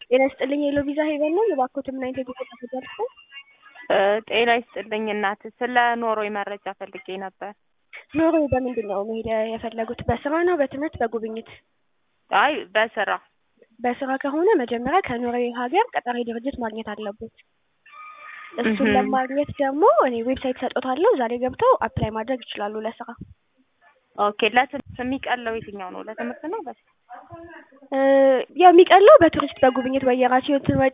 ጤና ይስጥልኝ የሎ ቪዛ ሄቨን ነው። የባኮትን ምን አይነት የጉዞ መረጃ ልስጥ? ጤና ይስጥልኝ እናት፣ ስለ ኖርዌይ መረጃ ፈልጌ ነበር። ኖርዌይ በምንድን ነው መሄድ የፈለጉት? በስራ ነው፣ በትምህርት፣ በጉብኝት? አይ በስራ በስራ ከሆነ መጀመሪያ ከኖርዌይ ሀገር ቀጣሪ ድርጅት ማግኘት አለበት። እሱን ለማግኘት ደግሞ እኔ ዌብሳይት ሰጦታለሁ። ዛሬ ገብተው አፕላይ ማድረግ ይችላሉ ለስራ። ኦኬ። ለትምህርት የሚቀለው የትኛው ነው? ለትምህርት ነው በስ የሚቀለው በቱሪስት በጉብኝት በየራሱ